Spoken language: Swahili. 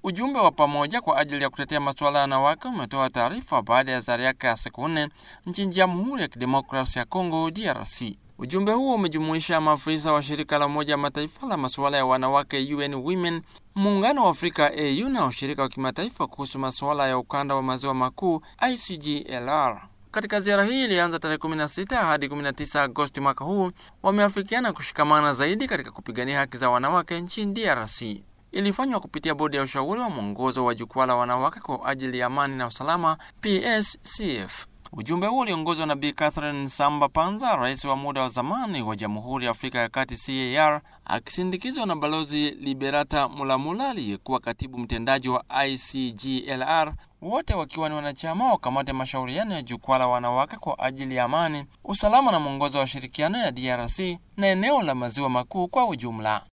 Ujumbe wa pamoja kwa ajili ya kutetea masuala ya wanawake umetoa taarifa baada ya ziara yake ya siku nne nchini Jamhuri ya Kidemokrasia ya Kongo, DRC. Ujumbe huo umejumuisha maafisa wa shirika la Umoja wa Mataifa la masuala ya wanawake UN Women, muungano wa Afrika AU na ushirika wa kimataifa kuhusu masuala ya ukanda wa maziwa makuu ICGLR. Katika ziara hii ilianza tarehe 16 hadi 19 Agosti mwaka huu, wameafikiana kushikamana zaidi katika kupigania haki za wanawake nchini DRC. Ilifanywa kupitia bodi ya ushauri wa mwongozo wa jukwaa la wanawake kwa ajili ya amani na usalama PSCF. Ujumbe huo uliongozwa na Bi Catherine Samba Panza, rais wa muda wa zamani wa Jamhuri ya Afrika ya Kati CAR, akisindikizwa na Balozi Liberata Mulamula aliyekuwa katibu mtendaji wa ICGLR, wote wakiwa ni wanachama wa kamati ya mashauriano ya jukwaa la wanawake kwa ajili ya amani, usalama na mwongozo wa ushirikiano ya DRC na eneo la maziwa makuu kwa ujumla.